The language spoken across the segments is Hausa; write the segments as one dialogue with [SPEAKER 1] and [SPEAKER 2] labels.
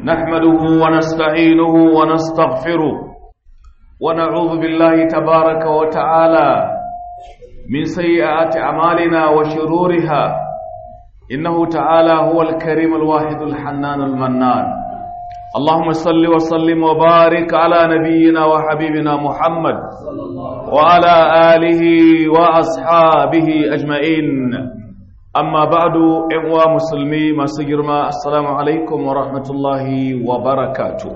[SPEAKER 1] نحمده ونستعينه ونستغفره ونعوذ بالله تبارك وتعالى من سيئات أعمالنا وشرورها إنه تعالى هو الكريم الواحد الحنان المنان اللهم صل وسلم وبارك على نبينا وحبيبنا محمد وعلى آله وأصحابه أجمعين amma ba'du ƴan uwa musulmi masu girma assalamu alaikum wa rahmatullahi wa barakatu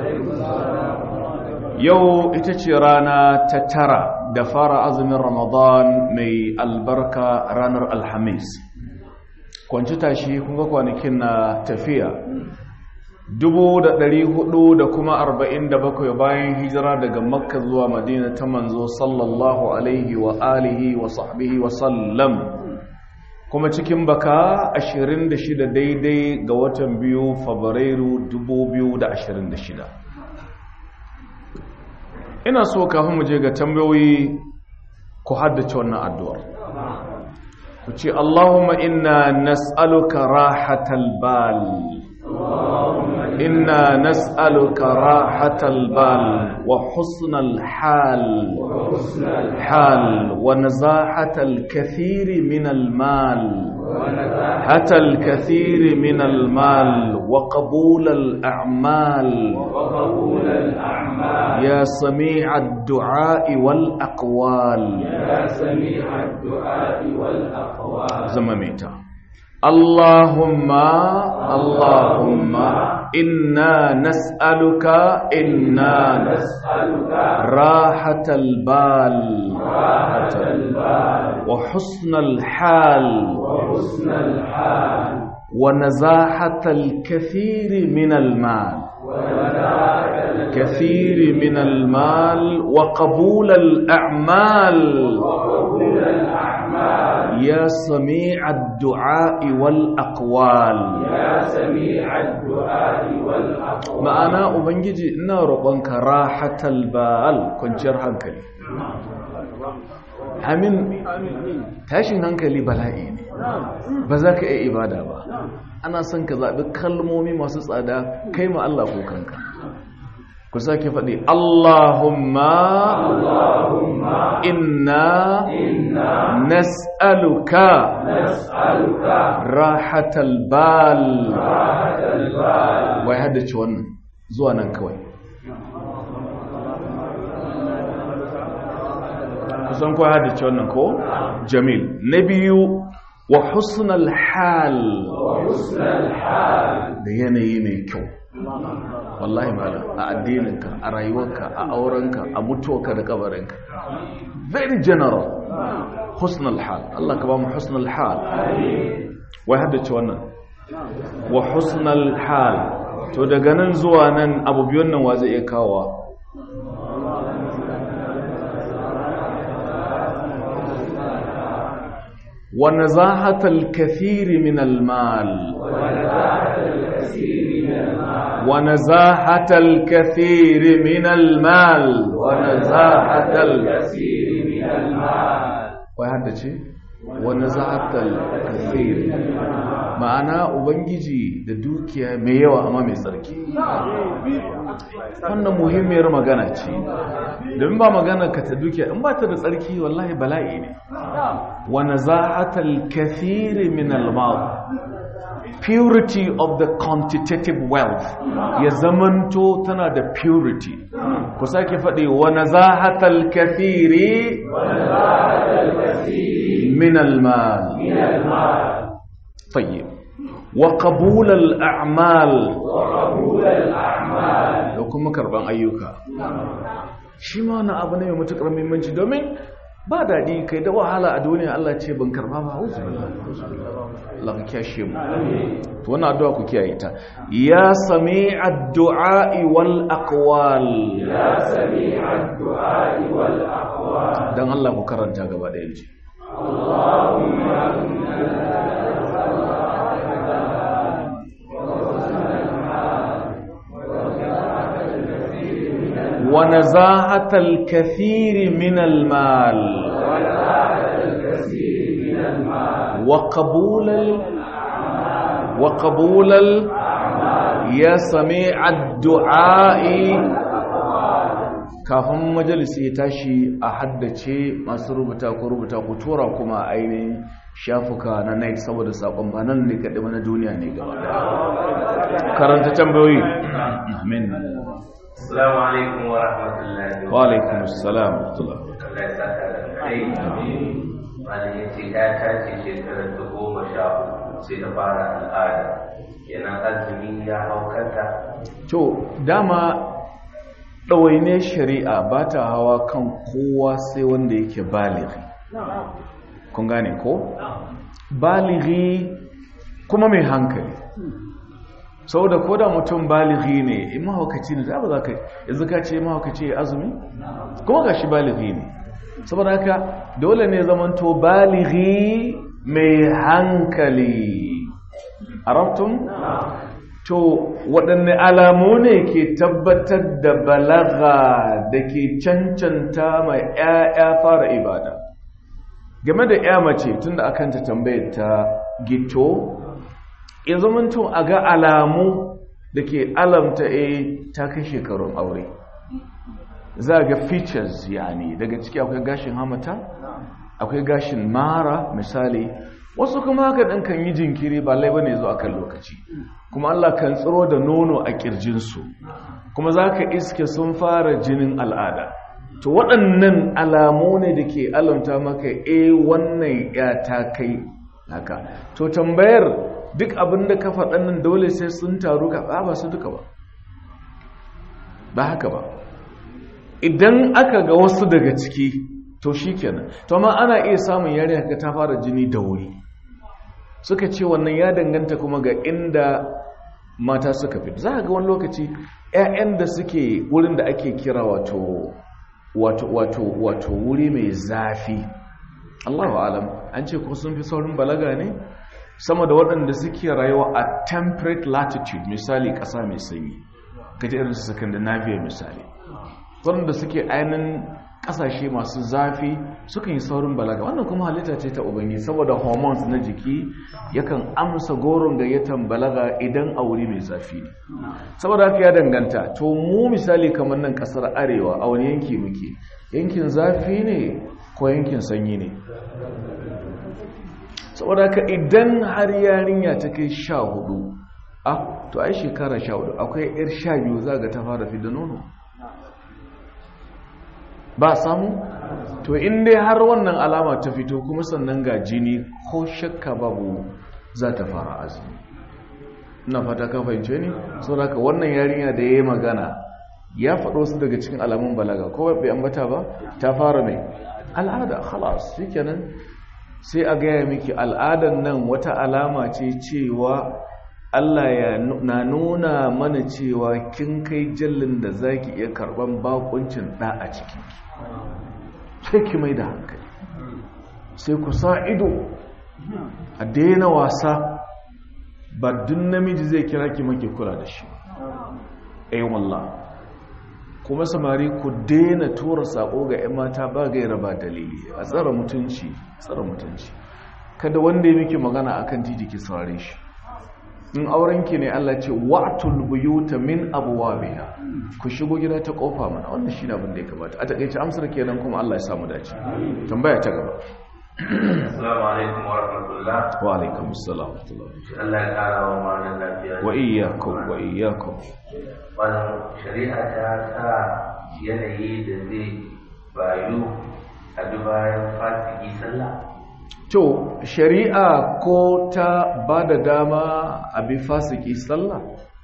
[SPEAKER 1] yau ita ce rana ta tara da fara azumin ramadan mai albarka ranar alhamis kwanci tashi kunga kwanakin na tafiya dubu da ɗari hudu da kuma arba'in da bakwai bayan hijira daga makka zuwa madina ta manzo sallallahu alaihi wa alihi wa sahbihi wa sallam kuma cikin baka 26 daidai ga watan biyu fabrairu 2026 ina so kafin mu je ga tambayoyi ku haddace wannan addu'ar ku ce Allahumma inna nas'aluka rahatal bal inna nas'aluka rahatal bal wa husnal hal hal wa nazahatal kathiri min al mal حتى الكثير من المال وقبول الأعمال يا سميع الدعاء والأقوال
[SPEAKER 2] يا سميع الدعاء والأقوال
[SPEAKER 1] زماميتا اللهم اللهم إنا نسألك إنا
[SPEAKER 2] نسألك
[SPEAKER 1] راحة البال
[SPEAKER 2] راحة البال
[SPEAKER 1] وحسن الحال
[SPEAKER 2] وحسن الحال
[SPEAKER 1] ونزاحة الكثير من المال
[SPEAKER 2] وذاك
[SPEAKER 1] كثير من المال وقبول الأعمال
[SPEAKER 2] وقبول الأعمال
[SPEAKER 1] يا سميع الدعاء والأقوال
[SPEAKER 2] يا سميع الدعاء والأقوال
[SPEAKER 1] ma'ana ubangiji ina roƙonka rahatal bal kwanciyar hankali amin tashin hankali bala'i ne ba za ka iya ibada ba ana son ka zaɓi kalmomi masu tsada kai ma Allah ko kanka ku sake faɗi Allahumma inna nas'aluka
[SPEAKER 2] نسألك
[SPEAKER 1] rahatal bal
[SPEAKER 2] راحة البال
[SPEAKER 1] wai haddace wannan zuwa nan kawai kusan kawai haddace wannan ko jamil na biyu wa husnal hal
[SPEAKER 2] وحسن الحال
[SPEAKER 1] da yanayi mai kyau wallahi malam a addininka a rayuwarka a aurenka a mutuwarka da kabarinka very general husnal hal Allah ka ba mu husnal hal wai haddace wannan wa husnal hal to daga nan zuwa nan abu biyun nan wa zai iya kawowa wa nazahatal kathiri min al mal wa nazahatal kathiri min al mal wa nazahatal
[SPEAKER 2] كثير من المال
[SPEAKER 1] wai haddace wa nazahatal kathiri ma'ana ubangiji da dukiya mai yawa amma mai tsarki wannan muhimmiyar magana ce domin ba magana ka ta dukiya in ba ta da tsarki wallahi bala'i ne wa nazahatal kathiri min al-mal purity of the quantitative wealth ya zamanto tana da purity ku sake faɗi wa nazahatal kathiri min al-mal
[SPEAKER 2] من المال
[SPEAKER 1] طيب وقبول الأعمال
[SPEAKER 2] وقبول الأعمال
[SPEAKER 1] da kuma karban ayyuka shi ma wani abu ne mai matuƙar muhimmanci domin ba daɗi kai da wahala a duniya Allah ce ban karba ba auzu Allah ka kyashe mu to wannan addu'a ku kiyaye ta ya sami addu'a wal aqwal
[SPEAKER 2] يا سميع الدعاء والأقوال
[SPEAKER 1] dan Allah ku karanta gaba da yanzu ونزاهة الكثير من المال وقبول ال... وقبول ال... ya sami addu'a'i kafin majalisi ya tashi a haddace masu rubuta ko rubuta ku tura kuma ainihin shafuka na night saboda saƙon ba nan ne kaɗi na duniya ne gaba karanta tambayoyi amin
[SPEAKER 3] Assalamu alaikum wa rahmatullahi
[SPEAKER 1] wa alaikum assalam wa rahmatullahi
[SPEAKER 3] Allah ya saka da kai. Malam ya ce ya tace shekarar ta goma sha uku sai ta fara al'ada. Kenan azumi ya hau kanta.
[SPEAKER 1] to dama ɗawaine shari'a ba ta hawa kan kowa sai wanda yake balighi kun gane ko balighi kuma mai hankali saboda ko da mutum balighi ne in mahaukaci ne za ba za ka yanzu ka ce mahaukaci ya azumi kuma ga shi balighi ne saboda haka dole ne zamanto balighi mai hankali arabtum to waɗanne alamu ne ke tabbatar da balaga da ke cancanta mai ‘ya'ya fara ibada game da ‘ya mace tun da akan ta tambayar ta gito ya zamanto a ga alamu da ke alamta a ta kai shekarun aure za ga features yani daga ciki akwai gashin hamata akwai gashin mara misali wasu kuma haka ɗan kan yi jinkiri ba laiba ne zuwa kan lokaci kuma Allah kan tsiro da nono a ƙirjinsu kuma za ka iske sun fara jinin al'ada to waɗannan alamu ne da ke alamta maka e wannan ya ta kai haka to tambayar duk abin da ka faɗan nan dole sai sun taru ka ba su duka ba ba haka ba idan aka ga wasu daga ciki to shi kenan to amma ana iya samun yarinya ka ta fara jini da wuri suka ce wannan ya danganta kuma ga inda mata suka fi za a ga wani lokaci 'ya'yan da suke wurin da ake kira wato wato wato wato wuri mai zafi Allahu alam an ce ko sun fi saurin balaga ne sama da waɗanda suke rayuwa a temperate latitude misali ƙasa mai sanyi kaji irin su Scandinavia misali waɗanda suke ainihin ƙasashe masu zafi sukan yi saurin balaga wannan kuma halitta ce ta ubangi saboda hormones na jiki yakan amsa goron gayyatan balaga idan a wuri mai zafi ne saboda haka ya danganta to mu misali kamar nan ƙasar arewa a wani yanki muke yankin zafi ne ko yankin sanyi ne saboda haka idan har yarinya ta kai sha hudu ah to ai shekara sha hudu akwai yar sha biyu za ga ta fara fi da nono ba samu to in dai har wannan alama ta fito kuma sannan ga jini ko shakka babu za ta fara azumi ina fata ka fahimce ni saboda haka wannan yarinya da yayi magana ya faɗo su daga cikin alamun balaga ko bai ambata ba ta fara mai al'ada khalas shikenan sai a gaya miki al'adan nan wata alama ce cewa Allah ya na nuna mana cewa kin kai jallin da zaki iya karban bakuncin da a cikin sai ki mai da hankali sai ku sa ido a daina wasa ba dun namiji zai kira ki maki kula da shi ai wallah kuma samari ku daina tura sako ga 'yan mata ba gaira ba dalili a tsara mutunci tsara mutunci kada wanda ya miki magana akan titi ki saurare shi in aurenki ne Allah ce wa'tul buyuta min abwabiha ku shigo gida ta kofa mana wannan shine abin da ya kamata a takeice amsar kenan kuma Allah ya samu dace tambaya ta gaba
[SPEAKER 3] Assalamu alaikum wa rahmatullah.
[SPEAKER 1] wa alaikum assalam wa rahmatullah
[SPEAKER 3] Allah ya kara wa malam lafiya.
[SPEAKER 1] wa iyyakum wa iyyakum
[SPEAKER 3] Wannan shari'a ta sa yanayi da zai bayu a dubayan fasiki sallah.
[SPEAKER 1] to shari'a ko ta ba da dama a bi fasiki sallah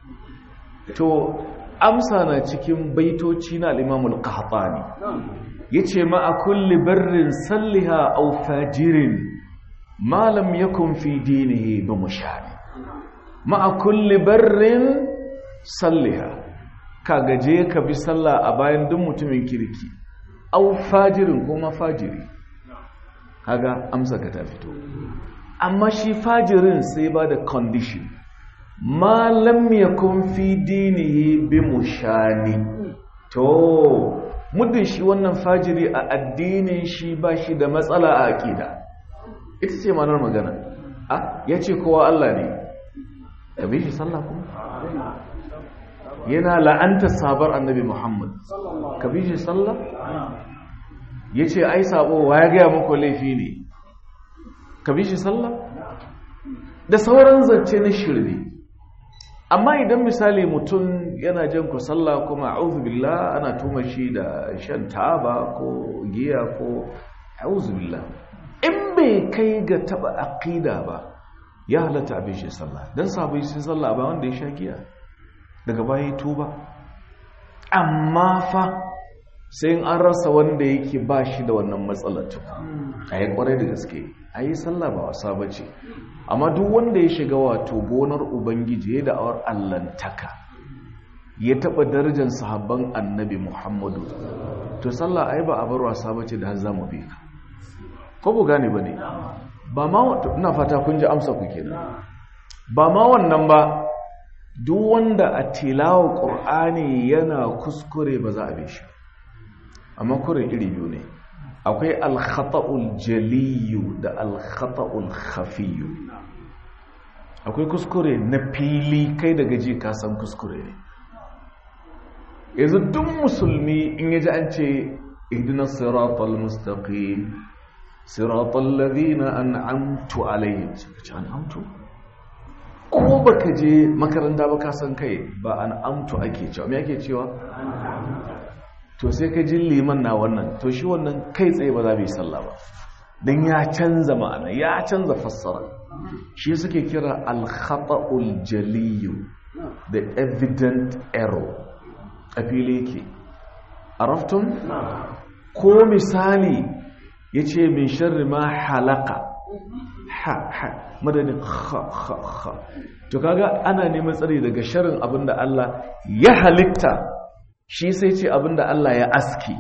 [SPEAKER 1] to amsa na cikin baitoci na al-imamul qahtani yace ma a kulli barrin salliha aw fajirin ma lam yakun fi dinihi bi mushani ma a kulli barrin salliha ka gaje ka bi sallah a bayan duk mutumin kirki aw fajirin kuma fajiri kaga amsa ka ta fito amma shi fajirin sai ba da condition ma lam yakun fi dinihi bi mushani to muddin shi wannan fajiri a addinin shi ba shi da matsala a aqida ita ce manar magana a yace kowa Allah ne ka bi shi sallah kuma yana la'anta sabar annabi muhammad ka bi shi sallah ya ce ai sabo wa ya gaya muku laifi ne ka bi shi sallah da sauran zance na shirme amma idan misali mutum yana jan ku sallah kuma billah ana tuma shi da shan taba ko giya ko billah in bai kai ga taba aqida ba ya halatta abin shi sallah dan sabai sun sallah ba wanda ya sha giya daga baya tuba amma fa sai an rasa wanda yake ba shi da wannan matsalar a yi kwarai da gaske a yi sallah ba wasa ba ce amma duk wanda ya shiga wato gonar ubangiji ya da'awar allantaka ya taɓa darajar sahabban annabi muhammadu to sallah ai ba a bar wasa ba ce da har zamu bi ka ko bu gane ba ne ba ma ina fata kun ji amsa ku kenan ba ma wannan ba duk wanda a tilawa ƙur'ani yana kuskure ba za a bi shi amma kurin iri biyu ne akwai alkhata'ul jaliyu da alkhata'ul khafiyu akwai kuskure na fili kai daga ji ka san kuskure ne yanzu duk musulmi in yaji an ce ihdina siratal mustaqim siratal ladina an'amtu alaihim sai an'amtu ko baka je makaranta ba ka san kai ba an'amtu ake cewa me ake cewa to sai ka ji liman na wannan to shi wannan kai tsaye ba za mu yi sallah ba don ya canza ma'ana ya canza fassara shi suke kira al-khata'ul jaliyu the evident error a fili yake araftun ko misali ya ce min sharri ma halaka ha ha madadin ha ha ha to kaga ana neman tsari daga sharrin abinda Allah ya halitta shi sai ce abinda Allah ya aski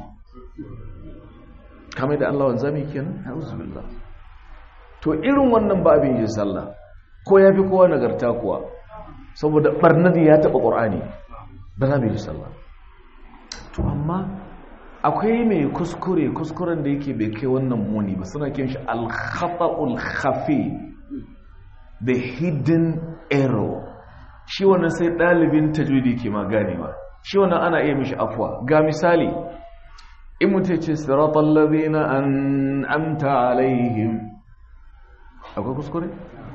[SPEAKER 1] kamar da Allah wanzami kenan auzubillah to irin wannan babin yin sallah ko yafi kowa nagarta kuwa saboda barnadi ya taba qur'ani ba za mu yi sallah to amma akwai mai kuskure kuskuren da yake bai kai wannan muni ba suna kiran shi al-khata'ul khafi the hidden error shi wannan sai dalibin tajwidi ke ma ganewa shi wannan ana iya mishi afwa ga misali in mutum ce siratal ladina an'amta alaihim akwai kuskure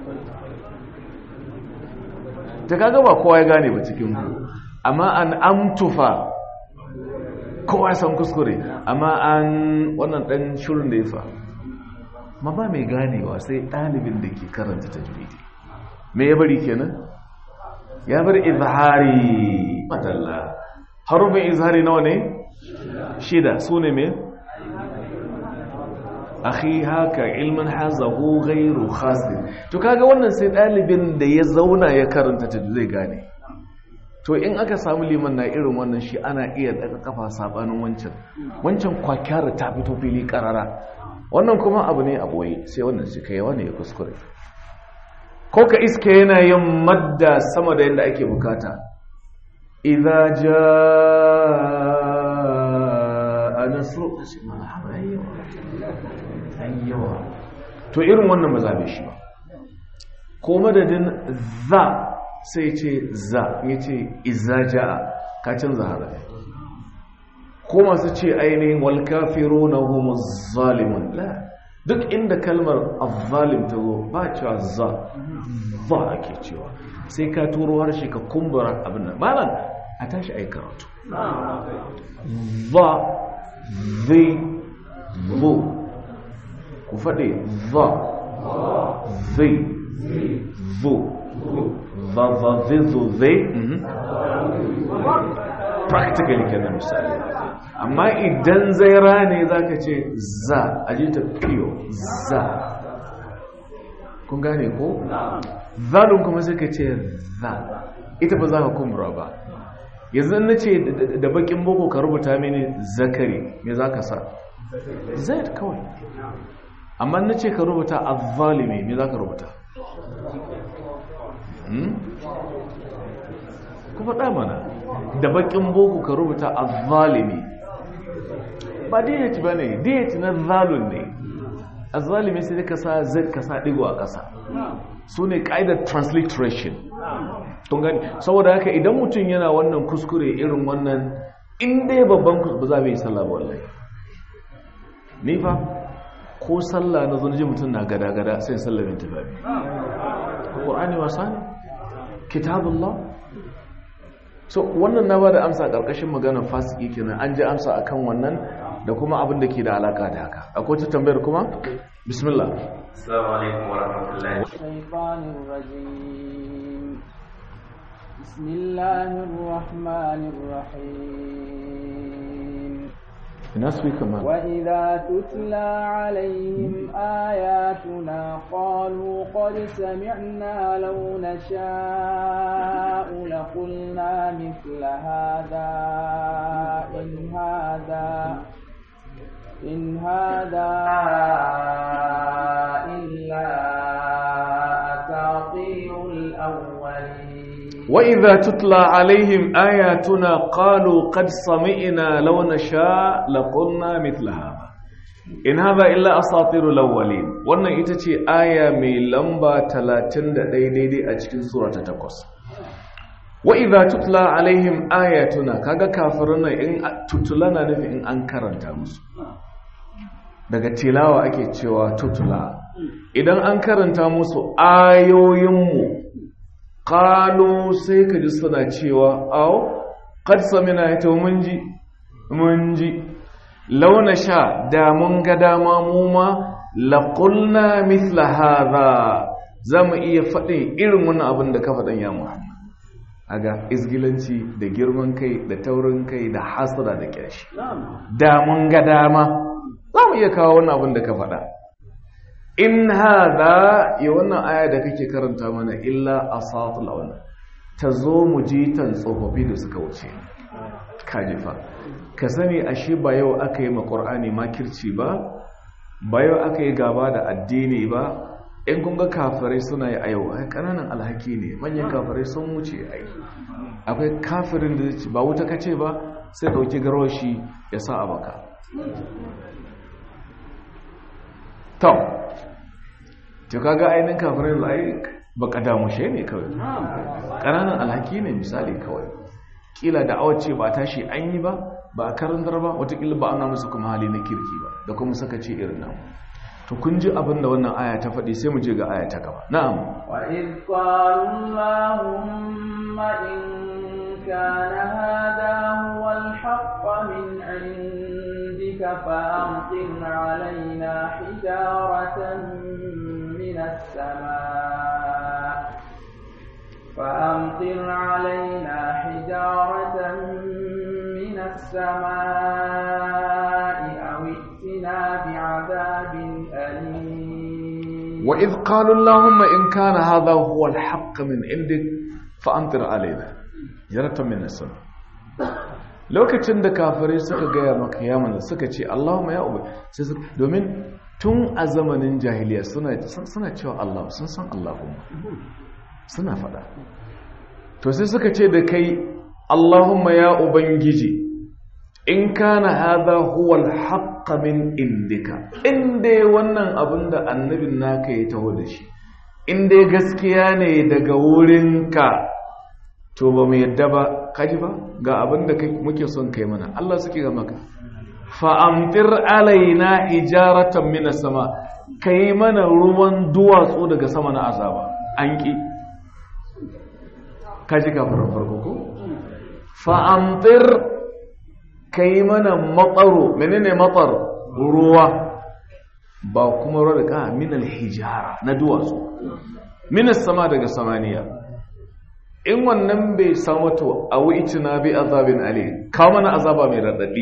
[SPEAKER 1] ta kaga ba kowa ya gane ba cikin ku amma an amtufa kowa san kuskure amma an wannan dan shirin da ya fa ma ba mai ganewa sai ɗalibin da ke karanta tajwidi me ya bari kenan ya bar izhari madalla harufin izhari nawa ne shida su ne me akhi haka ilmin hazahu ghairu khasir to kaga wannan sai ɗalibin da ya zauna ya karanta tajwidi zai gane to in aka samu liman na irin wannan shi ana iya daga kafa sabanin wancan wancan kwakyara ta fito fili karara wannan kuma abu ne a boye sai wannan shi kai wani ya kuskure ko ka iske yana yin madda sama da yadda ake bukata idza jaa nasru ayyawa to irin wannan ba zabe shi ba ko madadin za sai ce za ya ce izaja ka canza harafi ko masu ce ainihin walkafiru na homo zalimun duk inda kalmar azzalim ta zo ba cewa za za ake cewa sai ka turo harshe ka kumbura abin nan malam a tashi a yi karatu za zai zo ku faɗe za zai zo zazzazizo practically kenan misali amma idan zaira ne za ka ce za a ji ta fiyo za kun gane ko? zalun kuma sai ka ce za ita ba za ka kumbura ba yanzu na ce da bakin boko ka rubuta mini zakari me za ka sa zai kawai amma na ce ka rubuta azzalimi me za ka rubuta ku faɗa mana da bakin boko ka rubuta azzalimi ba diyati ba ne diyati na zalun ne azzalimi sai ka sa zai ka sa ɗigo a ƙasa su ne ƙa'idar transliteration tun gani saboda haka idan mutum yana wannan kuskure irin wannan in dai babban kuskure ba za mu yi sallah ba wallahi ni fa ko sallah na zo ji mutum na gada-gada sai sallah min tafi ƙur'ani wasa ne kitabullah so wannan na ba da amsa ƙarƙashin maganar fasiki kenan an ji amsa akan wannan da kuma abin da ke da alaƙa da haka akwai ta tambayar kuma bismillah
[SPEAKER 3] assalamu alaikum wa rahmatullahi
[SPEAKER 4] الشيطان الرجيم بسم الله الرحمن الرحيم
[SPEAKER 1] ina su kamar
[SPEAKER 4] وإذا تتلى عليهم آياتنا قالوا قد سمعنا لو نشاء لقلنا مثل هذا إن هذا إن هذا إلا أساطير الأولين
[SPEAKER 1] وإذا تتلى عليهم آياتنا قالوا قد سمعنا لو نشاء لقلنا مثل هذا in haza illa asatirul awwalin wannan ita ce aya mai lamba 31 daidai a cikin sura ta 8 wa idza tutla alaihim ayatuna kaga kafirin nan in tutula na nufi in an karanta musu daga tilawa ake cewa tutula idan an karanta musu ayoyinmu qalu sai ka ji suna cewa aw qad samina ita mun ji mun ji launa sha da mun ga dama mu ma laqulna mithla hadha zamu iya faɗin irin wannan abin da ka faɗan ya Muhammad aga izgilanci da girman kai da taurin kai da hasada da kyashi da mun ga dama zamu iya kawo wannan abin da ka faɗa in hadha ya wannan aya da kake karanta mana illa asatul awwal ta zo mu ji tan tsofaffi da suka wuce kajifa ka sani ashe ba yau aka yi maƙur'ani makirci ba ba yau aka yi gaba da addini ba in kunga kafirai suna yi a yau ai ƙananan alhaki ne manyan kafirai sun wuce ai akwai kafirin da zai ba wuta kace ba sai ɗauki garoshi ya sa a baka to to kaga ainihin kafirai ai baka damushe ne kawai ƙananan alhaki ne misali kawai kila da awace ba tashi an yi ba ba a karantar ba watakila ba ana musu kuma hali na kirki ba da kuma saka ce irin nan to kun ji abin da wannan aya ta faɗi sai mu je ga aya ta gaba na'am
[SPEAKER 4] وإذ قالوا اللهم إن كان هذا هو الحق من عندك فأمطر علينا حجارة من السماء فأمطر علينا حجارة من السماء أو ائتنا بعذاب أليم
[SPEAKER 1] وإذ قالوا اللهم إن كان هذا هو الحق من عندك فأمطر علينا jaratan min sama lokacin da kafirai suka gaya maka ya mana suka ce Allahumma ya uba sai su domin tun a zamanin jahiliya suna suna cewa Allah sun san Allahumma suna fada to sai suka ce da kai Allahumma ya ubangiji in kana hadha huwa al min indika in dai wannan abin da annabin naka ya taho da shi in dai gaskiya ne daga wurinka to ba mu yadda ba kaji ba ga abin da muke son kai mana Allah suke ga maka fa'amtir alaina hijaratan minas sama kai mana ruwan duwatsu daga sama na azaba an ki kaji kafaran farko ko fa'amtir kai mana matsaro menene matsar ruwa ba kuma ruwa daga minal hijara na duwatsu minas sama daga samaniya in wannan bai samu to a na bi azabin ali kawo mana azaba mai raɗaɗi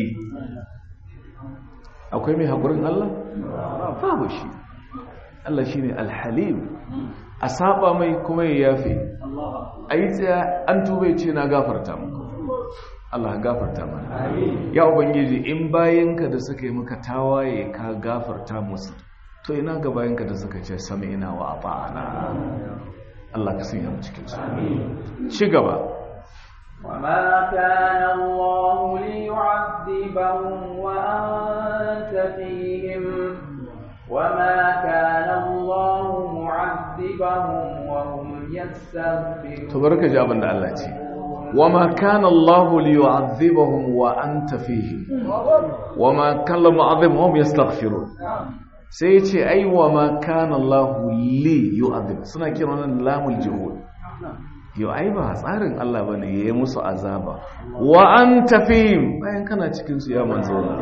[SPEAKER 1] akwai mai haƙurin Allah? babu shi Allah shi ne alhalim a saba mai kuma ya yafe a yi tsaya an tubai ce na gafarta muku Allah gafarta mana ya ubangiji in bayanka da suka yi maka tawaye ka gafarta musu to ina ga bayanka da suka ce sami ina wa ba'ana Allah ka sanya mu cikin su ci gaba
[SPEAKER 4] وما كان الله ليعذبهم وأنت فيهم وما كان الله معذبهم وهم يستغفرون
[SPEAKER 1] to barka ji abin da Allah ce wama kana Allah liyu'adhibahum wa anta fihim wama kana mu'adhibuhum yastaghfirun sai ya ce ai wama kana Allah li yu'adhib suna kiran wannan lamul juhud yau ai ba tsarin Allah bane yayi musu azaba wa anta fihim bayan kana cikin su ya manzo Allah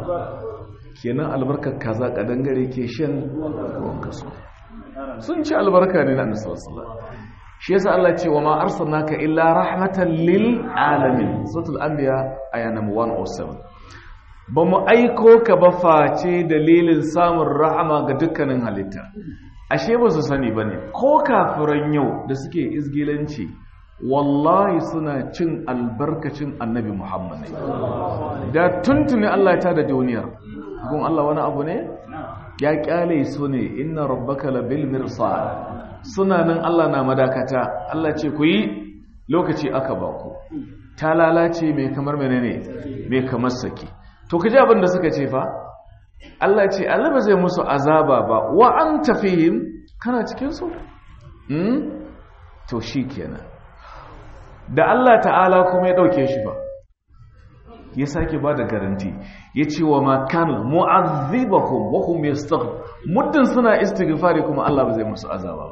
[SPEAKER 1] kenan albarkar kaza kadangare ke shan ruwan kaso sun ci albarka ne na annabi sallallahu alaihi wasallam shi yasa Allah ce wa ma arsalnaka illa rahmatan lil alamin suratul anbiya aya number 107 ba mu aiko ka ba face dalilin samun rahama ga dukkanin halitta ashe ba su sani bane ko kafiran yau da suke izgilanci wallahi suna cin albarkacin annabi Muhammad da tuntuni Allah ya tada duniyar gun Allah wani abu ne ya kyale su ne inna rabbaka labil mirsad suna nan Allah na madakata Allah ce ku yi lokaci aka ba ku ta lalace mai kamar menene mai kamar saki to kaji abin da suka ce fa Allah ce Allah ba zai musu azaba ba wa an tafihim kana cikin su hmm? to shikenan da Allah ta'ala kuma ya dauke shi ba ya sake ba da garanti ya ce wa makana mu'azzibahum wa hum yastaghfir muddin suna istighfari kuma Allah ba zai musu azaba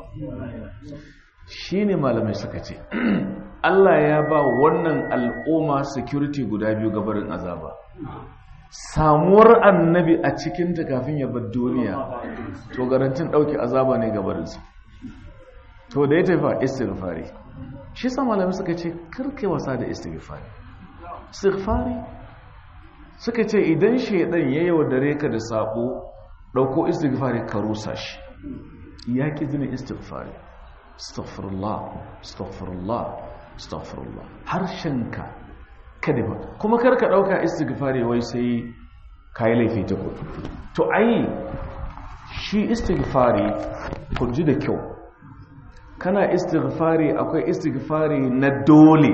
[SPEAKER 1] shine malamai suka ce Allah ya ba wannan al'umma security guda biyu gabarin azaba samuwar annabi a cikin ta kafin ya bar duniya to garantin dauke azaba ne gabarin su to da ya tafi istighfari shi sa malamai suka ce karkai wasa da istighfari istighfari suka ce idan shaidan ya yaudare ka da sabo dauko istighfari ka rusa shi ya ki zina istighfari astaghfirullah astaghfirullah astaghfirullah harshenka kada ba kuma kar ka dauka istighfari wai sai kai laifi ta kudu to ai shi istighfari kun ji da kyau kana istighfari akwai istighfari na dole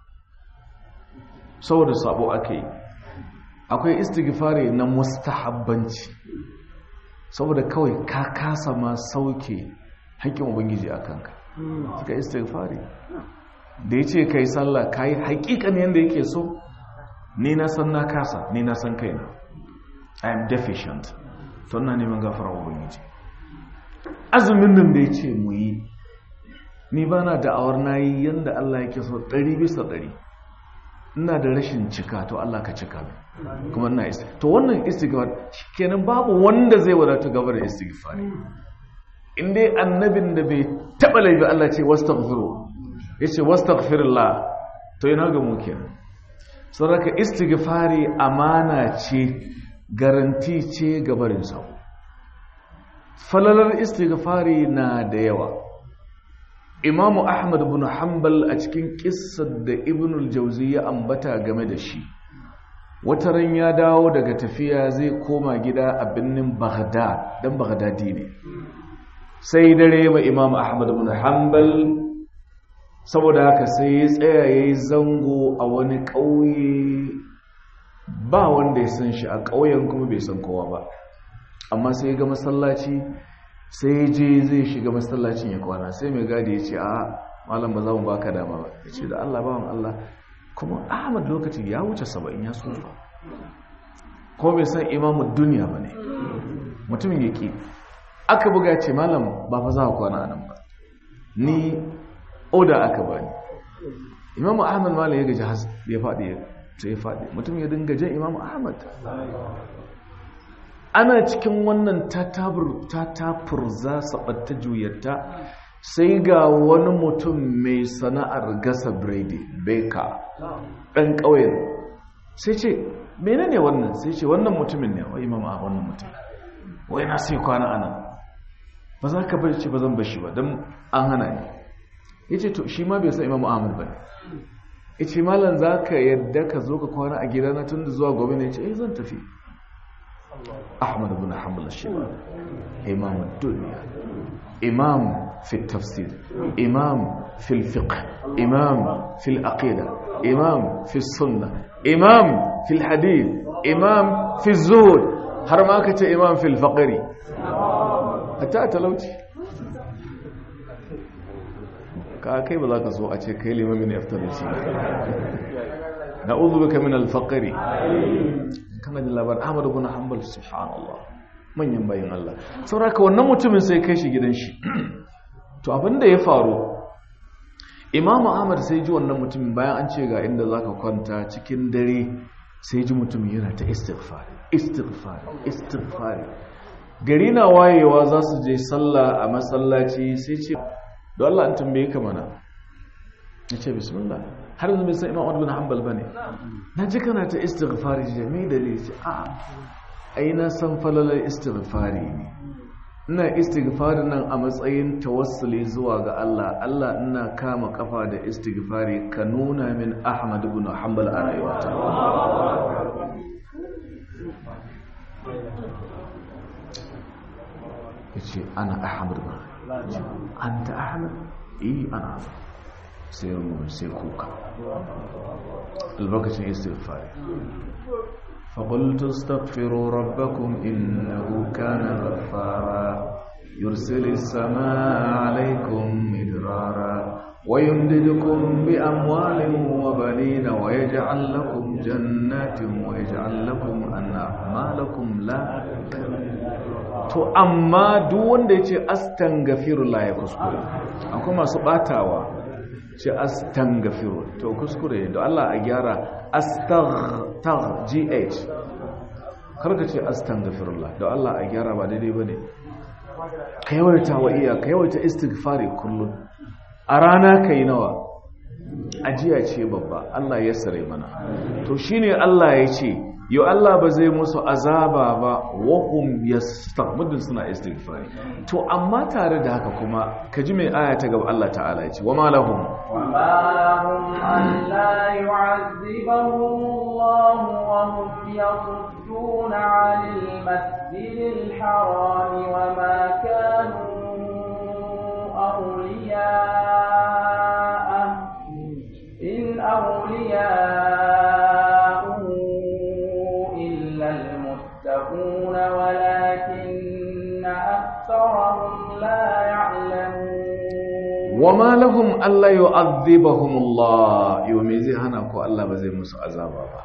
[SPEAKER 1] saboda sabo ake yi akwai istighfari na mustahabbanci saboda kawai ka kasa ma sauke haƙƙin ubangiji a kanka suka istighfari da ya ce ka yi sallah ka yi haƙiƙan yadda yake so ni na san na kasa ni na san kaina i am deficient to na neman gafara ubangiji azumin nan da ya ce mu yi ni ba na da'awar na yi yadda allah yake so ɗari bisa ɗari ina da rashin cika to Allah ka cika min kuma ina istighfar to wannan istighfar kenan babu wanda zai wadata gaba da istighfar in dai annabin da bai taba laifi Allah ce wastaghfiru yace wastaghfirullah to yana ga mu kenan saboda istighfari amana ce garanti ce gabarin sa falalar istighfari na da yawa imamu ahmad bin hanbal a cikin kissar da ibn al-jauzi ya ambata game da shi wata ran ya dawo daga tafiya zai koma gida a birnin baghdad dan baghdadi ne sai dare ma imamu ahmad bin hanbal saboda haka sai ya tsaya yayi zango a wani ƙauye ba wanda ya san shi a ƙauyen kuma bai san kowa ba amma sai ya ga masallaci sai je zai shiga masallacin ya kwana sai mai gadi ya ce a malam ba za mu baka dama ba ya ce da Allah bawan Allah kuma Ahmad lokacin ya wuce saba'in ya tsufa ko bai san imamu duniya ba ne mutumin ya ki aka buga ce malam ba fa za ka kwana nan ba ni oda aka bani imamu Ahmad malam ya gaji ya faɗi sai ya faɗi mutum ya dinga jan imamu Ahmad ana cikin wannan tatafur za su ɓatta juyarta sai ga wani mutum mai sana'ar gasa biredi beka ɗan ƙauyen sai ce mene ne wannan sai ce wannan mutumin ne wai mama wannan mutum wai na sai kwana ana ba za ka bari ce ba zan bashi ba don an hana ne ya ce to shi ma bai san imamu ahmad ba ya ce malam za ka yadda ka zo ka kwana a gidana tun da zuwa gobe ne ya ce eh zan tafi أحمد بن حنبل الشيباني إمام الدنيا إمام في التفسير إمام في الفقه إمام في العقيدة إمام في السنة إمام في الحديث إمام في الزهد هرماكة إمام في الفقر حتى تلوتي ka kai ba za ka so a ce kai limamin iftar da shi na uzu baka min alfaqari kana da labar Ahmad ibn Hanbal subhanallah manyan bayin Allah saboda wannan mutumin sai kai shi gidan shi to abinda ya faru Imam Ahmad sai ji wannan mutumin bayan an ce ga inda zaka kwanta cikin dare sai ji mutumin yana ta istighfar istighfar istighfar gari na wayewa za su je sallah a masallaci sai ce don Allah an tambaye ka mana ya ce bismillah har yanzu bai san imam Ahmad bin Hanbal bane na ji kana ta istighfari jami'i dalili ce a ai na san falalar istighfari ne ina istighfari nan a matsayin tawassuli zuwa ga Allah Allah ina kama kafa da istighfari ka nuna min Ahmad bin Hanbal a rayuwata yace ana Ahmad bin anta Ahmad eh ana sai rumu sai kuka albarkacin istighfari فقلت استغفروا ربكم إنه كان غفارا يرسل السماء عليكم مدرارا ويمددكم بأموال وبنين ويجعل لكم جنات ويجعل لكم أنعمالكم لا to amma duk wanda ya ce astanghfirullah ya kuskure akwai masu batawa ce astanghfiru to kuskure da Allah a gyara astagh gh karka ce astanghfirullah da Allah a gyara ba daidai bane ka yawaita wa iya ka yawaita istighfari kullum a rana kai nawa ajiya ce babba Allah ya sare mana to shine Allah ya ce yau Allah ba zai musu azaba ba wahum yastaghfirun suna istighfari to amma tare da haka kuma kaji mai aya ta gaba Allah ta'ala ya ce wa ma lahum
[SPEAKER 4] wa ma lahum an la yu'azzibahum Allah wa hum yasudduna 'anil masjidil haram wa ma kanu awliya'a in awliya'u المتقون ولكن أكثرهم لا يعلمون
[SPEAKER 1] وما لهم ألا يعذبهم الله يوميزي هنا كو الله بزي musu azaba ba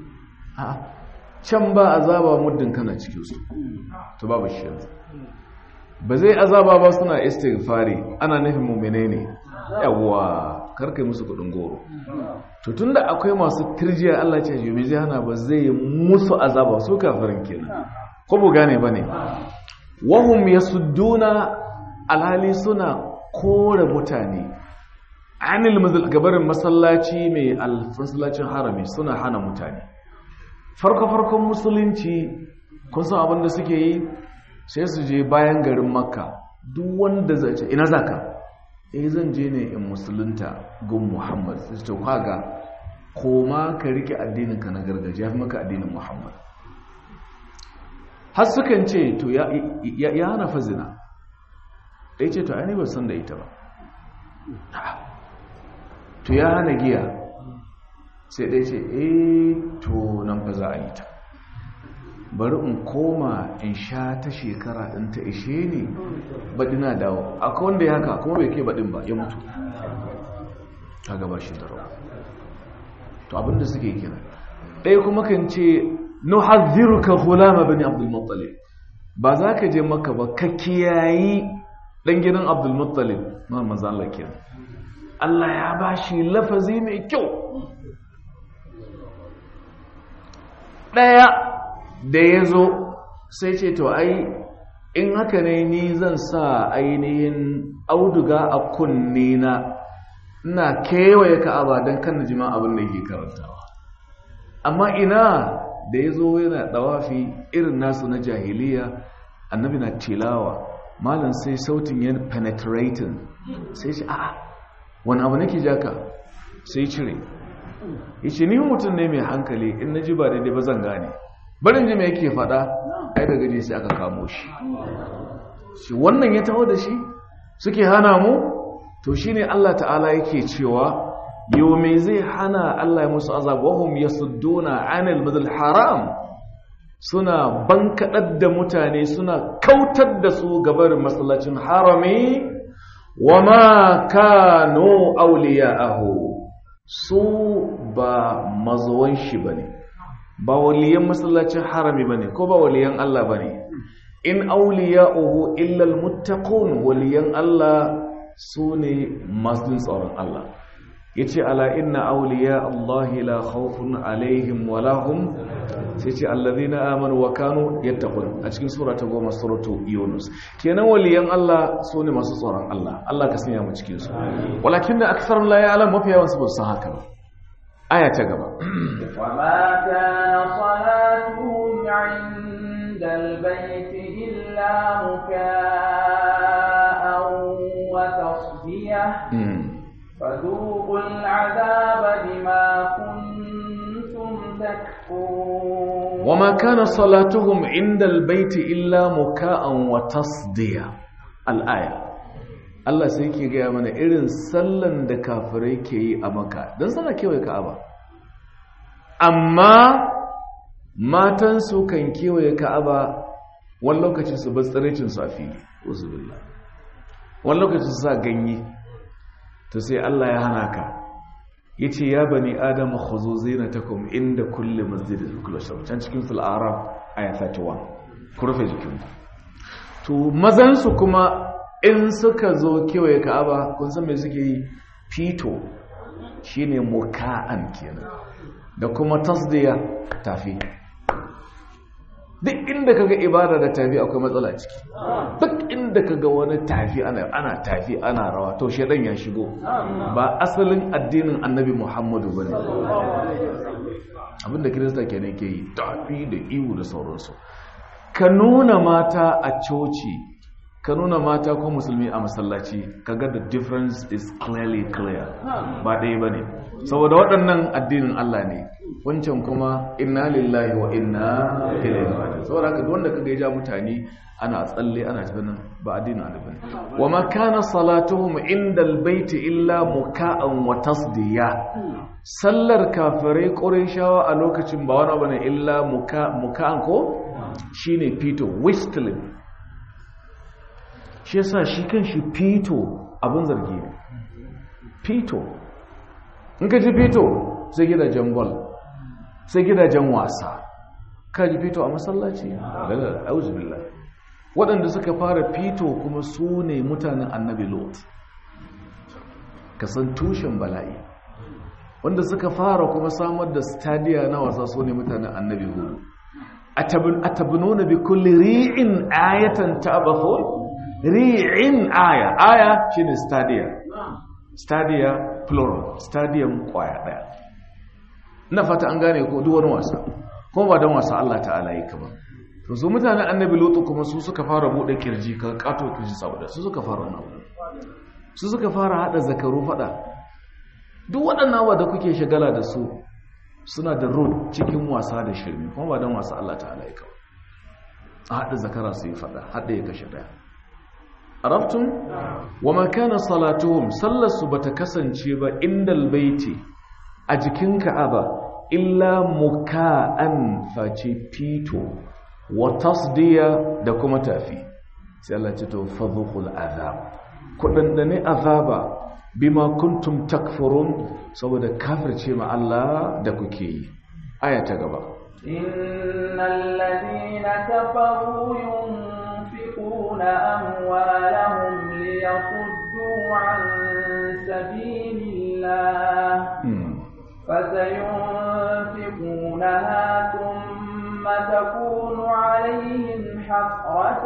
[SPEAKER 1] can ba azaba muddin kana cikin su to babu shi yanzu ba zai azaba ba suna istighfari ana nufin mu'mine ne yawa karkai musu kudin goro to tunda akwai masu tirjiya Allah ce yi zai hana ba zai musu azaba su kafirin kenan ko bu gane bane wahum yasudduna alhali suna kore mutane anil gabarin masallaci mai alfasallacin harami suna hana mutane farko farkon musulunci kun san abin da suke yi sai su je bayan garin makka duk wanda zai ce ina zaka eh zan je ne in musulunta gun muhammad sai to kaga koma ka rike addinin ka na gargajiya fi maka addinin muhammad har sukan ce to ya hana fazina da ya ce to ainihin san da ita ba to ya hana giya sai dai ce eh to nan fa za a yi ta bari in koma in sha ta shekara in ta ishe ni baɗi na dawo akwai wanda ya haka kuma bai ke baɗin ba ya mutu ta gaba shi da rawa to abinda suke kira ɗaya kuma kan ce nuhazziruka hulama bani abdul muttalib ba za ka je maka ba ka kiyayi ɗan gidan abdul muttalib ma manzan Allah kenan Allah ya ba shi lafazi mai kyau ɗaya da ya zo sai ce to ai in haka ne ni zan sa ainihin auduga a kunne na ina kewaye ka'aba don kan jima abin da yake karantawa amma ina da ya zo yana ɗawafi irin nasu na jahiliya annabi na tilawa malam sai sautin ya penetrating sai ce a'a wani abu nake jaka sai cire ya ce ni mutum ne mai hankali in na ji ba daidai ba zan gane barin ji mai yake faɗa ai da gaji sai aka kamo shi shi wannan ya taho da shi suke hana mu to shine Allah ta'ala yake cewa yau mai zai hana Allah ya musu azab wahum yasudduna anil madal haram suna bankaɗar da mutane suna kautar da su gabarin masallacin harami wama kanu awliya'ahu su ba mazuwan shi bane ba waliyan masallacin harami bane ko ba waliyan Allah bane in awliya'uhu illa almuttaqun waliyan Allah sune masu tsoron Allah yace ala inna awliya Allah la khawfun alaihim wa lahum sai ce allazina amanu wa kanu yattaqun a cikin sura ta goma suratu yunus kenan waliyan Allah sune masu tsoron Allah Allah ka sanya mu cikin su walakinna aktharun la ya'lam mafi yawan su ba su haka ba aya ta gaba
[SPEAKER 4] وما كان صلاتهم عند البيت إلا مكاء وتصدية فذوقوا العذاب بما كنتم تكفرون
[SPEAKER 1] وما كان صلاتهم عند البيت إلا مكاء وتصدية الآية Allah sai ke gaya mana irin sallan da kafirai ke yi a maka don sana kewaye ka'aba amma matansu kan kewaye ka'aba wani lokaci su bar tsiricinsu a fili uzubillah wani lokaci su sa ganye to sai Allah ya hana ka yace ya bani adam khuzu zinatakum inda kulli masjidin kullu shaw can cikin sul arab aya 31 ku rufe jikin to mazan su kuma in suka zo kewaye ka'aba kun san me suke yi fito shine muka'an kenan da kuma tasdiya tafi duk inda kaga ibada da tafi akwai matsala ciki duk inda kaga wani tafi ana ana tafi ana rawa to shedan ya shigo ba asalin addinin annabi Muhammadu bane abinda kirista kenan ke yi tafi da iwu da sauransu ka nuna mata a coci ka nuna mata ko musulmi a masallaci kaga the difference is clearly clear ba ɗaya bane saboda waɗannan addinin Allah ne wancan kuma inna lillahi wa inna ilaihi raji'un saboda haka wanda kaga ya ja mutane ana tsalle ana tafiya ba addinin annabi ne wa ma kana salatuhum inda albayt illa muka'an wa tasdiya sallar kafirai qurayshawa a lokacin ba wani bane illa muka muka'an ko shine fito whistling shi yasa shi kanshi fito abin zargi ne fito in ka ji fito sai gidajen ball sai gidajen wasa ka ji fito a masallaci auzubillah waɗanda suka fara fito kuma su ne mutanen annabi lot ka san tushen bala'i wanda suka fara kuma samar da stadiya na wasa su ne mutanen annabi hudu atabnuna bi kulli ri'in ayatan ta'bathun ri'in aya aya shine stadia stadia plural stadium kwaya daya ina fata an gane ko duk wani wasa kuma ba don wasa Allah ta'ala yi ba to su mutanen annabi lutu kuma su suka fara bude kirji ka kato kirji saboda su suka fara wannan su suka fara hada zakaru fada duk waɗannan wa da kuke shagala da su suna da road cikin wasa da shirme kuma ba don wasa Allah ta'ala yi ba a hada zakara su yi fada hada ya kashe daya arabtum wa ma kana salatuhum sallasu bata kasance ba indal baiti a jikin ka'aba illa muka'an face fito wa tasdiya da kuma tafi sai Allah ce to fadhuqul azab kudandane azaba bima kuntum takfurun saboda kafirce ma Allah da kuke yi aya ta gaba
[SPEAKER 4] innal ladina kafaru yunfiquna amwalahum liyasuddu an sabilillah فسينفقونها ثم تكون عليهم حسرة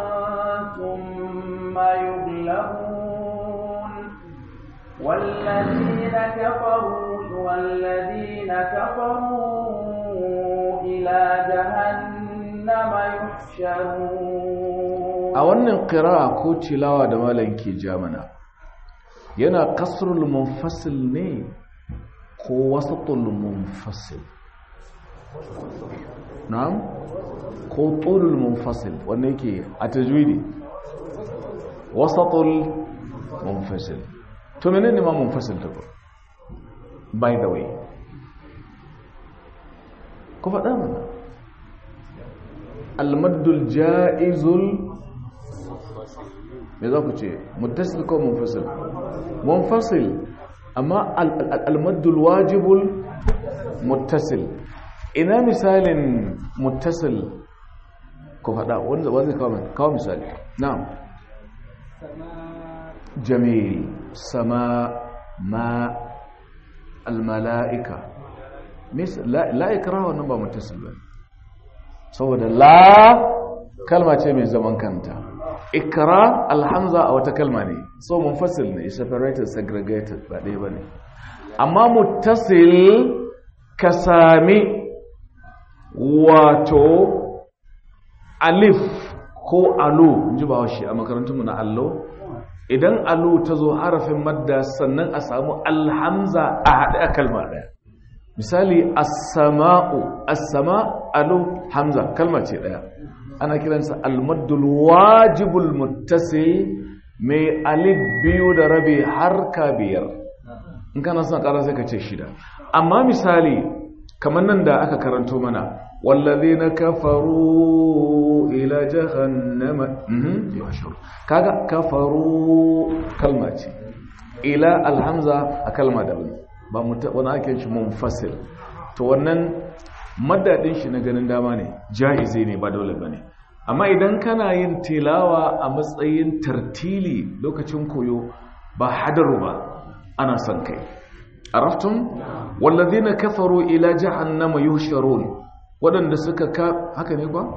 [SPEAKER 4] ثم يغلبون والذين كفروا والذين كفروا إلى جهنم يحشرون
[SPEAKER 1] a wannan ƙira'a ko tilawa da malam ke jamana yana kasrul munfasil ne ko wasatul munfasil na'am ko tulul munfasil wanda yake a tajwidi wasatul munfasil to menene ma munfasil ta by the way ku faɗa mana almaddul ja'izul me za ku ce muttasil ko munfasil munfasil amma al-maddul wajibul muttasil ina misalin muttasil ku faɗa wanda ba zai kawo misali na'am jamil sama ma al-mala'ika la ikraha wannan ba muttasil ba saboda la kalma ce mai zaman kanta ikra alhamza a wata kalma ne so munfasil ne separated segregated ba ɗaya ba ne amma muttasil ka sami wato alif ko alo ji ba shi a makarantunmu na allo idan alo ta zo harafin madda sannan a samu alhamza a haɗe a kalma ɗaya misali as-sama'u as-sama alo hamza kalma ce ɗaya ana kiransa al-maddul wajibul muttasil mai alif biyu da rabi har ka biyar in kana son ƙara sai ka ce shida amma misali kamar nan da aka karanto mana wallazina kafaru ila jahannama mhm yashur kaga kafaru kalma ce ila alhamza a kalma daban ba wani ake shi munfasil to wannan madadin shi na ganin dama ne jaizi ne ba dole bane amma idan kana yin tilawa a matsayin tartili lokacin koyo ba hadaru ba ana son kai araftum wallazina kafaru ila jahannama yuhsharun wadanda suka ka haka ne ba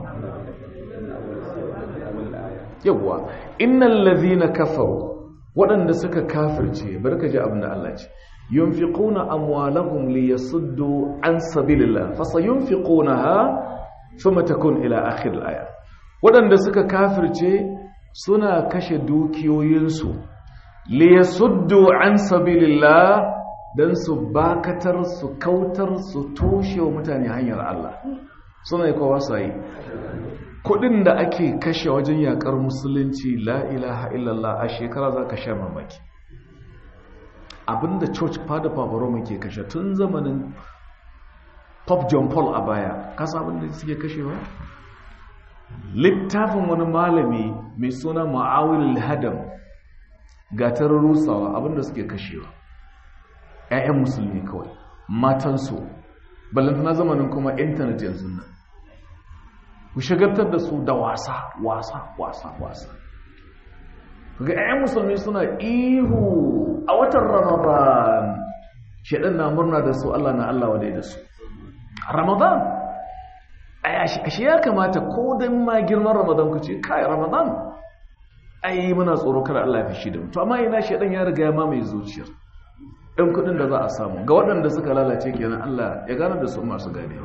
[SPEAKER 1] yawa innal ladhina kafaru wadanda suka kafirce barka ji abin da Allah ce yunfiquna amwalahum liyasuddu an sabilillah fasayunfiqunaha thumma takun ila akhir al-aya wadanda suka kafirce suna kashe dukiyoyinsu liyasuddu an sabilillah dan su bakatar su kautar su toshe wa mutane hanyar Allah suna yi kowa sai kudin da ake kashe wajen yakar musulunci la ilaha illallah a shekara za ka sha mamaki abinda church fada paparoma ke kashe tun zamanin pop john paul a baya kasa abinda suke kashewa littafin wani malami mai suna ma'awil hadam gatar rusawa abinda suke kashewa 'ya'yan musulmi kawai matansu ballantana zamanin kuma intanet yanzu nan ku shagartar da su da wasa wasa wasa wasa ga 'ya'yan musulmi suna ihu a watan ramadan shaɗan na murna da su allah na allah wadai da su ramadan ashe ya kamata ko don ma girman ramadan ku ce kai ramadan ai muna tsoro kada allah ya fi shi da mutu amma ina shaɗan ya riga ya mamaye zuciyar ɗan kuɗin da za a samu ga waɗanda suka lalace kenan allah ya gane da su masu gane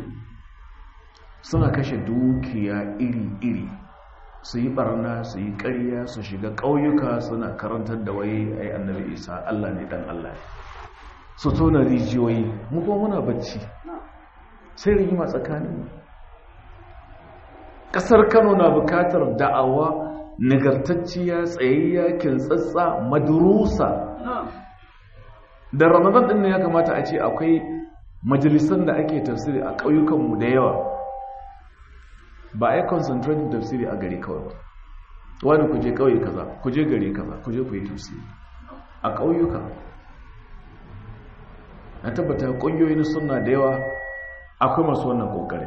[SPEAKER 1] suna kashe dukiya iri-iri su yi barna su yi ƙarya su shiga ƙauyuka suna karantar da waye ai annabi isa allah ne dan allah su tona rijiyoyi mu kuma muna bacci sai rigima tsakanin ƙasar kano na bukatar da'awa nagartacciya tsayayya kintsatsa madurusa da ramadan ɗin ne ya kamata a ce akwai majalisan da ake tafsiri a ƙauyukanmu da yawa ba a yi concentrating tafsiri a gari kawai ba wani ku je ƙauye kaza ku je gari kaza ku je ku yi tafsiri a ƙauyuka na tabbata ƙungiyoyin suna da yawa akwai masu wannan ƙoƙari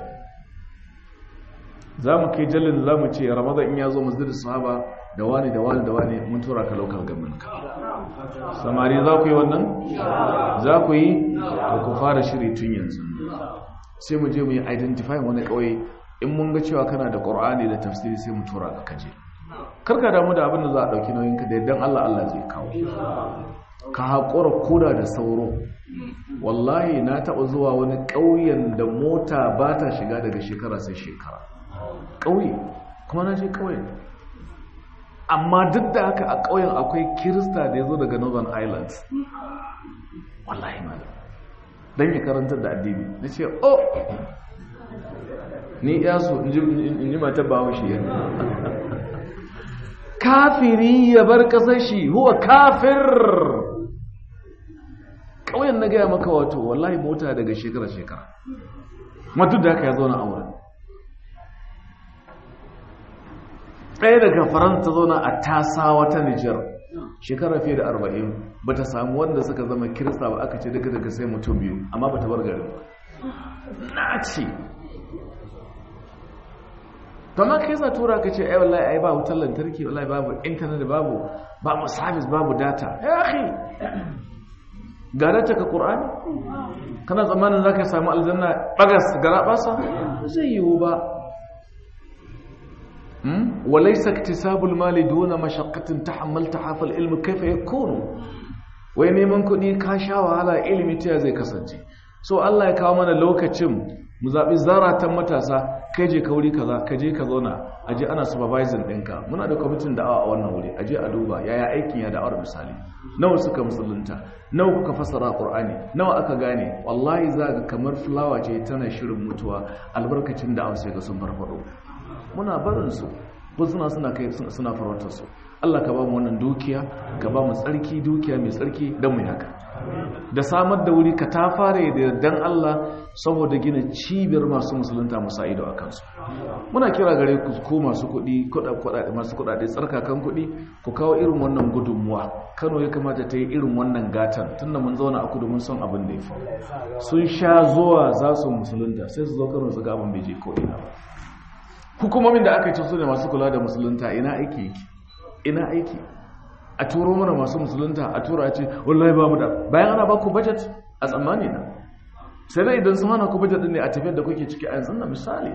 [SPEAKER 1] za mu kai jallin za mu ce ramadan in ya zo masjid sahaba da wani da wani da wani mun tura ka local government ka samari za ku yi wannan za ku yi to ku fara shiri tun yanzu sai mu je mu yi identify wani ƙauye in mun ga cewa kana da ƙur'ani da tafsiri sai mu tura ka kaje karka damu da abin da za a ɗauki nauyin ka da yadda Allah Allah zai kawo ka haƙura koda da sauro wallahi na taɓa zuwa wani ƙauyen da mota ba ta shiga daga shekara sai shekara ƙauye kuma na je ƙauyen amma duk da haka a ƙauyen akwai kirista da ya zo daga northern islands wallahi malam don ya karantar da addini na ce oh ni yaso in ji mata ba shi ya kafiri ya bar kasar shi huwa kafir ƙauyen na gaya maka wato wallahi mota daga shekara-shekara matu da haka ya zauna a wurin ɗaya daga faransa ta zauna a tasawa ta nijar shekara fiye da arba'in ba ta samu wanda suka zama kirista ba aka ce daga daga sai mutum biyu amma ba ta bar garin na ce kama kai za tura ka ce ai wallahi ai ba wutar lantarki wallahi babu intanet babu babu service babu data ya akhi ga data ka qur'ani kana tsammanin zaka samu aljanna bagas gara basa zai yiwu ba وليس اكتساب المال دون مشقة تحملتها فالعلم كيف يكون wai neman kuɗi ka sha wahala ilimi ta zai kasance so Allah ya kawo mana lokacin mu zaɓi zaratan matasa kai je ka wuri kaza ka je ka zauna a je ana supervising ɗinka muna da kwamitin da'awa a wannan wuri a je a duba yaya aikin ya da'awar misali nawa suka musulunta nawa kuka fassara qur'ani nawa aka gane wallahi za ga kamar fulawa ce tana shirin mutuwa albarkacin da'awar sai ga sun farfado muna barin su ko suna suna kai suna farautar su Allah ka ba mu wannan dukiya ka ba mu tsarki dukiya mai tsarki don mu haka da samar da wuri ka ta fara da dan Allah saboda gina cibiyar masu musulunta musa ido a kansu muna kira gare ku ko masu kuɗi masu kuɗaɗe tsarkakan kuɗi ku kawo irin wannan gudunmuwa kano ya kamata ta yi irin wannan gatan tunda mun zauna a kudu mun son abin da ya faru sun sha zuwa za su musulunta sai su zo kano su ga abin bai je ko ina ba hukumomin da aka yi su ne masu kula da musulunta ina aiki yake ina aiki a turo mana masu musulunta a tura ce wallahi ba mu da bayan ana ba ku budget a tsammani na sai dai idan sun hana ku budget din ne a tafiyar da kuke ciki a yanzu na misali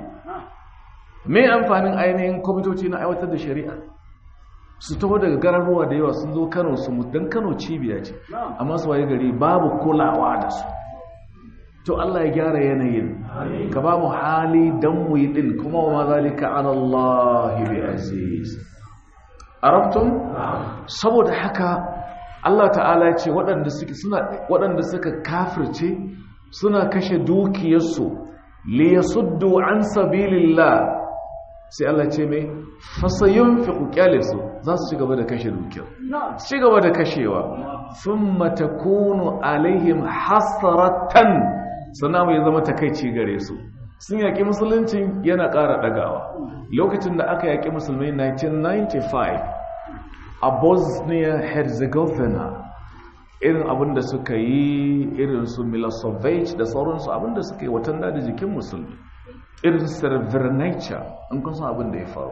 [SPEAKER 1] me amfanin ainihin kwamitoci na aiwatar da shari'a su taho daga garuruwa da yawa sun zo kano su mu dan kano cibiya ce amma su waye gari babu kulawa da su to Allah ya gyara yanayin ka ba mu hali dan mu yi din kuma wa mazalika ala Allah bi aziz arabtum saboda haka Allah ta'ala ya ce waɗanda suke suna waɗanda suka kafirce suna kashe dukiyarsu li yasuddu an sabilillah sai Allah ce mai fasayunfiqu kyalisu za su ci gaba da kashe dukiyar ci gaba da kashewa thumma takunu alaihim hasratan sannan ya zama takaici gare su sun yaƙi musuluncin yana ƙara ɗagawa lokacin da aka yaƙi musulmai 1995 a bosnia herzegovina irin abin da suka yi irin su milosevic da sauransu abin da suka yi watan da jikin musulmi irin srebrenica in kun san abin da ya faru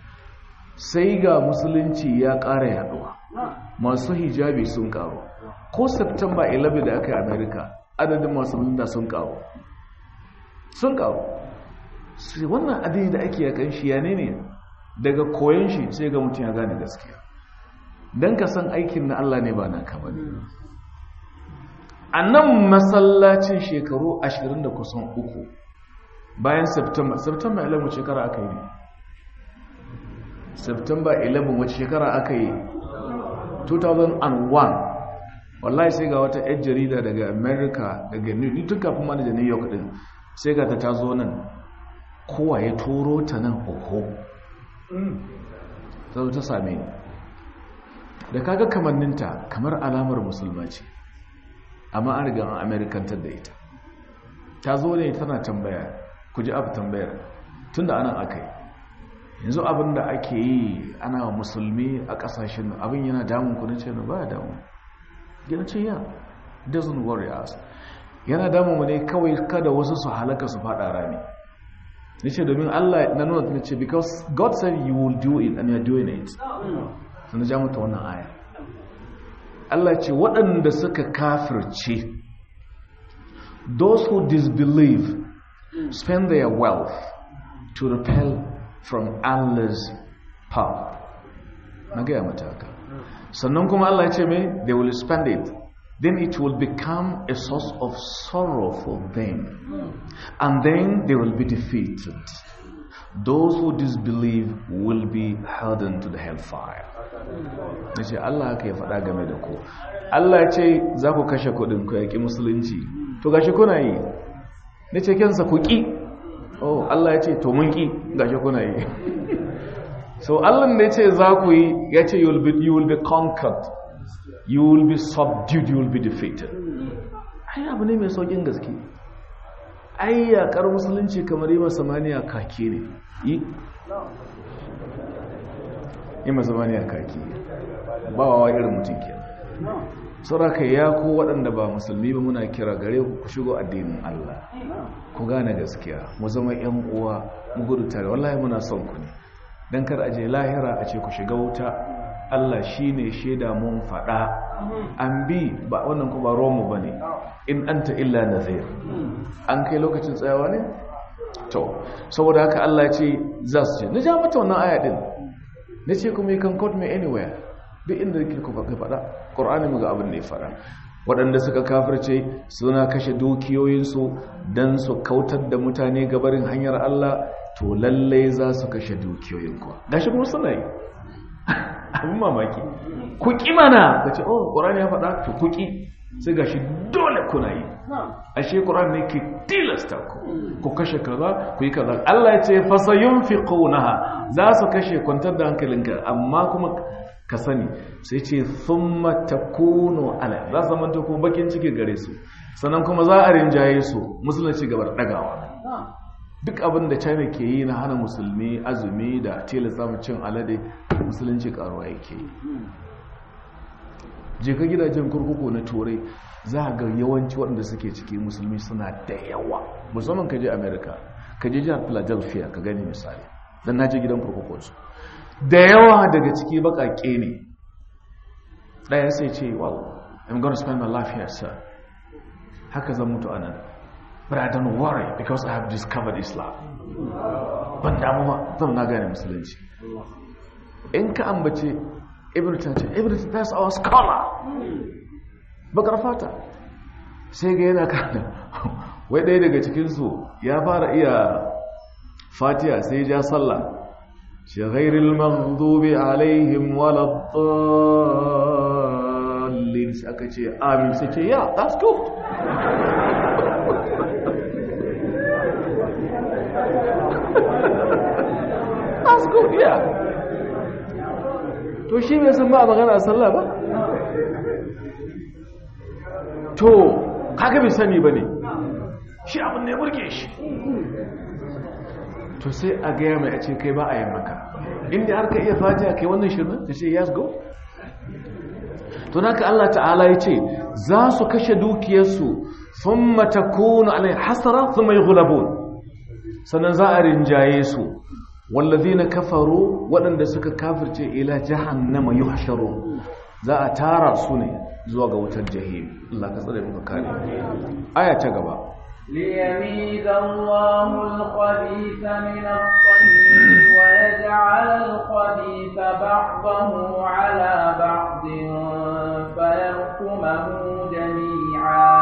[SPEAKER 1] sai ga musulunci ya ƙara yaduwa masu hijabi sun ƙaru ko september 11 da aka yi america adadin masu mulda sun ƙaru sun ƙaru sai wannan adini da ake yakan shi ya ne daga koyon shi sai ga mutum ya gane gaskiya don ka san aikin na Allah ne ba na ka bane a nan masallacin shekaru ashirin da kusan uku bayan september september 11 shekara aka yi ne september 11 wace shekara aka yi 2001 wallahi sai ga wata yar jarida daga america daga new tun kafin mana da new york din sai ga ta tazo nan kowa ya turo ta nan hoho ta ta same ni da kaga kamanninta kamar alamar musulma ce amma an riga an amerikantar da ita ta zo ne tana tambaya ku ji abu tambayar tunda anan aka yi yanzu abin da ake yi ana musulmi a kasashen abin yana damun ku na ce ba ya damun yana ce ya doesn't worry us yana damun mu ne kawai kada wasu su halaka su fada rami na ce domin allah na nuna ta ce because god said you will do it and you are doing it sun ja mata wannan aya Allah ce waɗanda suka kafirce those who disbelieve spend their wealth to repel from Allah's power na gaya mata haka sannan kuma Allah ce mai they will spend it then it will become a source of sorrow for them and then they will be defeated those who disbelieve will be hardened to the hellfire na ce Allah haka ya faɗa game da ku Allah ya ce za ku kashe kuɗin ku yaƙi musulunci to gashi kuna yi na ce kensa ku ƙi oh Allah ya ce to mun ƙi gashi kuna yi so Allah da ya ce za ku yi ya ce you will be, you will be conquered you will be subdued you will be defeated ai abu ne mai saukin gaske ai yaƙar musulunci kamar yi samaniya kake ne yi ima zamani a kaki ba wawa irin mutum ke sauraka ya ku waɗanda ba musulmi ba muna kira gare ku ku shigo addinin Allah ku gane gaskiya mu zama yan uwa mu gudu tare wallahi muna son ku ne dan kar aje lahira a ce ku shiga wuta Allah shine shaida mun faɗa an bi ba wannan ku ba romu bane in anta illa nazir an kai lokacin tsayawa ne to saboda haka Allah ya ce za su ce na ja mata wannan aya din na ce kuma you can quote me anywhere duk inda yake ku faɗa ƙur'ani mu ga abin da ya faɗa waɗanda suka kafirce suna kashe dukiyoyinsu don su kautar da mutane gabarin hanyar Allah to lallai za su kashe dukiyoyin kuwa gashi kuma suna yi abin mamaki ku ƙi mana ka ce oh ƙur'ani ya faɗa to ku ƙi sai gashi dole kuna yi ashe ƙur'ani ne ke tilasta ku ku kashe kaza ku yi kaza Allah ya ce fasayun fi za su kashe kwantar da hankalinka amma kuma ka sani sai ce thumma takunu ala za su zama ko bakin ciki gare su sannan kuma za a rinjaye su musulunci gabar dagawa duk abin da china ke yi na hana musulmi azumi da tilasta mu cin alade musulunci karuwa yake yi je ka gidajen kurkuku na turai za a ga yawanci waɗanda suke ciki musulmi suna da yawa musamman ka je america ka je jihar philadelphia ka gani misali don na je gidan kurkukunsu da yawa daga ciki bakake ne ɗaya sai ce well i'm going to spend my life here sir haka zan mutu anan but i don't worry because i have discovered islam ban damu ba zan na gane musulunci in ka ambace ibn tace ibn that's our scholar bakar fata sai ga yana kana wai ɗaya daga cikinsu ya fara iya fatiha sai ja sallah غير المغضوب عليهم ولا الضالين aka ce amin sai ce yeah that's good that's good yeah to shi bai san ba a magana a sallah ba to kaga bai sani ba ne shi abin ne burge shi to sai a gaya mai a ce kai ba a yi maka inda har ka iya fatiha kai wannan shirin ta ce yes go to naka Allah ta'ala ya ce za su kashe dukiyarsu sun matakunu alai hasara sun mai gulabun sannan za a rinjaye su wallazi na kafaru waɗanda suka kafirce ila jahannama yi hasharu za a tara su ne zuwa ga wutar jahim Allah ka tsare muka kare aya ta gaba
[SPEAKER 4] ليميز الله الخبيث من الطيب ويجعل الخبيث بعضه على بعض فيركمه جميعا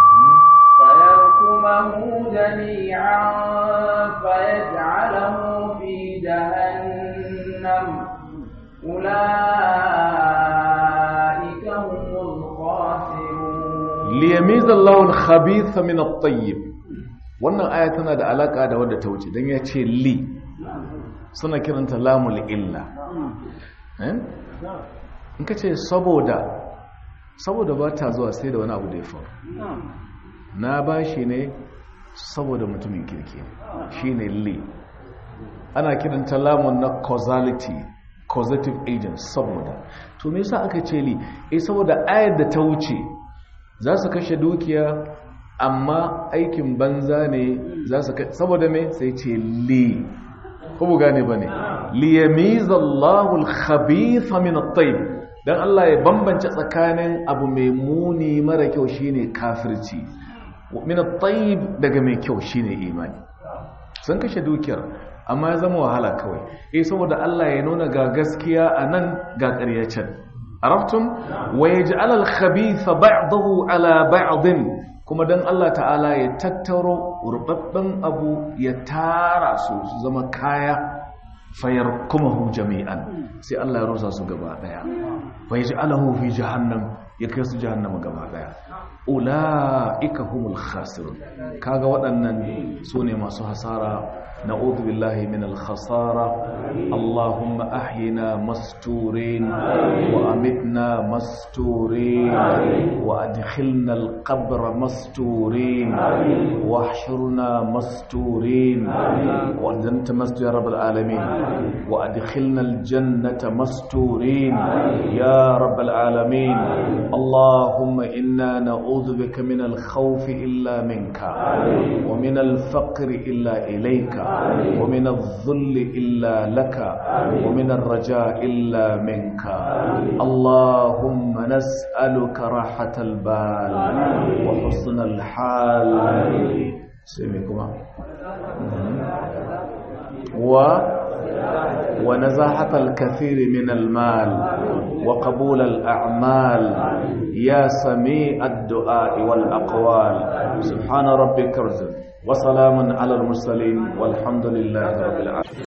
[SPEAKER 4] فيركمه جميعا فيجعله في جهنم أولئك هم الخاسرون
[SPEAKER 1] liyamiza Allahul khabitha min at-tayyib wannan aya tana da alaka da wadda ta wuce dan ya ce li suna kiranta lamul illa eh in ka ce saboda saboda ba ta zuwa sai da wani abu da ya faru na bashi ne saboda mutumin kirki shine li ana kiranta lamun na causality causative agent saboda to me yasa aka ce li eh saboda ayar da ta wuce za su kashe dukiya amma aikin banza ne za su kashe saboda me sai ce li ko gane ba ne liyamizallahu al-khabitha min at-tayyib dan Allah ya bambance tsakanin abu mai muni mara kyau shine kafirci min at-tayyib daga mai kyau shine imani sun kashe dukiyar amma ya zama wahala kawai eh saboda Allah ya nuna ga gaskiya anan ga ƙarya can عرفتم ويجعل الخبيث بعضه على بعض kuma dan Allah ta'ala ya tattaro rubabban abu ya tara su su zama kaya fayar kuma hu jami'an sai Allah ya rusa su gaba daya fa yaj'alahu fi jahannam ya kai su jahannama gaba daya ula'ika humul khasirun kaga waɗannan su ne masu hasara نعوذ بالله من الخسارة اللهم أحينا مستورين وأمتنا مستورين وأدخلنا القبر مستورين واحشرنا مستورين وأنت مستور يا رب العالمين وأدخلنا الجنة مستورين يا رب العالمين اللهم إنا نعوذ بك من الخوف إلا منك ومن الفقر إلا إليك ومن الذل إلا لك ومن الرجاء إلا منك اللهم نسألك راحة البال وحسن الحال سمعكما و ونزاحة الكثير من المال وقبول الأعمال يا سميع الدعاء والأقوال سبحان ربك رزق وسلام على المرسلين والحمد لله رب العالمين